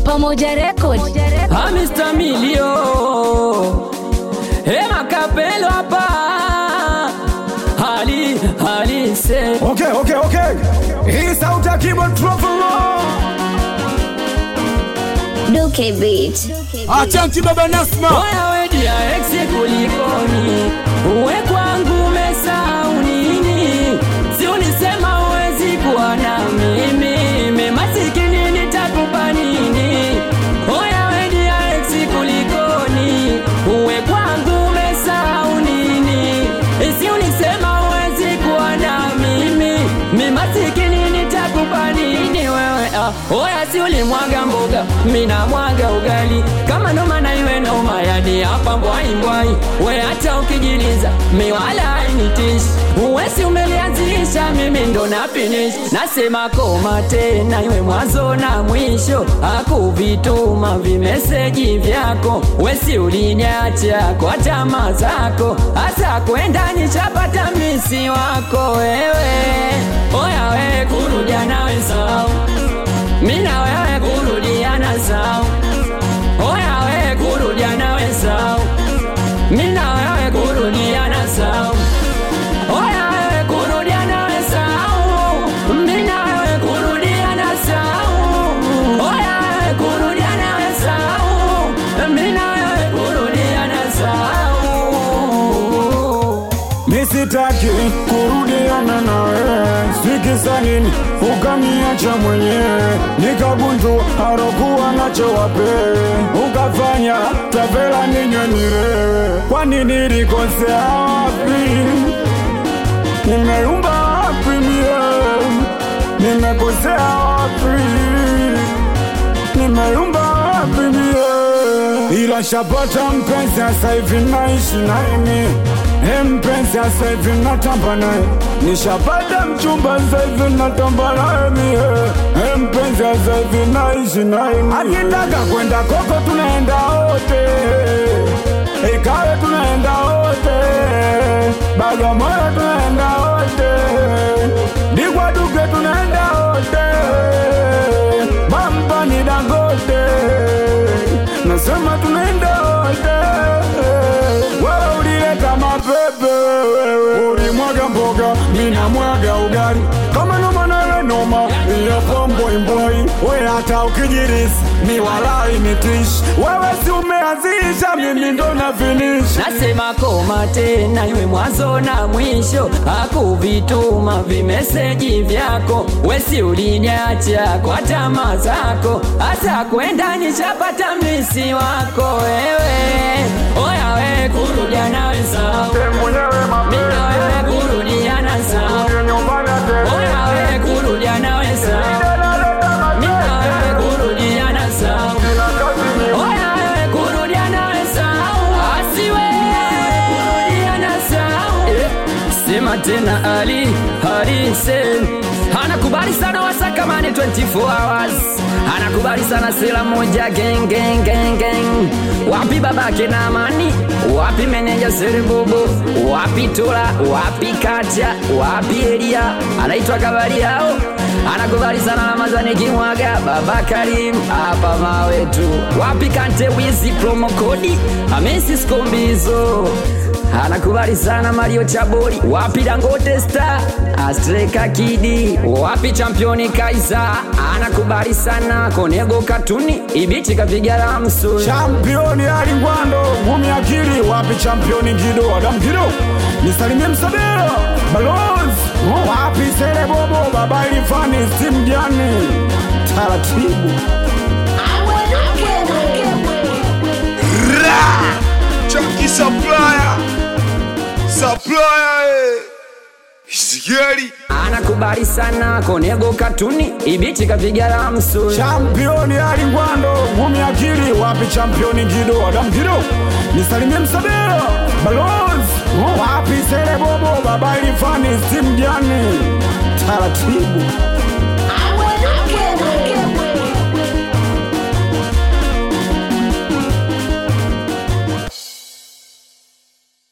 Pamoja Record. Ha Mr. Milio Hema kapelo hapa Hali hali se Okay, okay, okay. Hii sauti ya keyboard Truffalo. Duke Beat. Achanti baba Nasma. Oya wedi ya ex kulikoni Uwe kwangu umesahau nini Si ulisema uwezi kuwa na mimi Memasikini nitakupa nini Oya wedi ya ex kulikoni Uwe kwangu umesahau nini Si ulisema uwezi kuwa na mimi Memasikini nitakupa nini wewe ah. Oya si ulimwaga mboga Mina mwaga ugali Kama noma na iwe noma Yani hapa mbwai mbwai We hata ukijiliza Mi wala hainitishi Uwe si umelianzisha Mimi ndo na finish Nasema koma tena Iwe mwanzo na mwisho Hakuvituma vimeseji vyako We si uliniacha Kwa tamaa zako Hasa kwenda nishapata misi wako wewe Oya we kurudia nawe sawa mina wewe kurudiana sawa oya wewe kurudiana we sawa mina wewe kurudiana sawa oya wewe kurudiana we sawa mina wewe kurudiana sawa oya wewe kurudiana we sawa mina wewe kurudiana sawa Misitaki kurudiana nawe, sikisa nini ukaniacha mwenyewe, nikagundu harokuwa nacho wape, ukafanya tavela ninywe nirewe. Kwani nilikosea wapi? Nimeumba wapi mie? Nimekosea wapi? Nimeumba wapi mie? Ila shapata mpenzi sasa hivi naishi naye He mpenzi sasa hivi natamba naye Nishapata mchumba sasa hivi natamba naye mie He mpenzi sasa hivi naishi naye Akitaka kwenda koko tunaenda wote Ikawe tunaenda wote Bagamoyo tunaenda wote Digwa duke tunaenda wote Bamba ni Dangote Nasema tunaenda wote Wewe ulileta mapepe wewe Ulimwaga mboga, mina mwaga ugali Kama noma nawe noma, yapo mboi mboi We hata ukijirisi, ni walai nitishi Wewe si umeanzisha, mimi ndo na finish Nasema koma tena, iwe mwanzo na mwisho, hakuvituma vimeseji vyako, wesi uliniacha kwa tamaa zako, hata kwenda nishapata misi wako wewe. Oya we kurudia nawe sawa, mina wewe kurudia na sawa. Oya we kurudia nawe sawa, mina wewe kurudia na sawa. Oya wewe kurudia nawe sawa, asiwe kurudia na sawa. Eh, Sema tena Ali Harisen anakubali sana wasakamani 24 hours, anakubali sana sela moja gang gang gang gang. Wapi babake na amani, wapi meneja Serebobo, wapi Tola, wapi Kacha, wapi Elia, anaitwa kabali yao anakubali sana Ramadhani Kimwaga, Baba Karim hapa mawe tu. Wapi Kante Wizi promo kodi Hamisi Skombizo anakubali sana Mario Chabori, wapi Dangote Star Astreka Kidi, wapi championi Kaisa anakubali sana Konego Katuni Ibiti kapiga lamsu Championi Alingwando, ngumi akili, wapi championi Gido, Adam Gido, nisalimie Msadera, Balozi, wapi Sele Bobo, Baba Ilifani, Steve Jani, taratibu Ra! Chunky supplier. Supplier. eh. Sigari. anakubali sana Konego Katuni Ibiti kapiga lamsu Championi Alingwando, ngumi akili, wapi championi Gido, Adam Gido, nisalimie Msadera, Balozi, wapi Sele Bobo, Baba Ilifani, Steve Jani, taratibu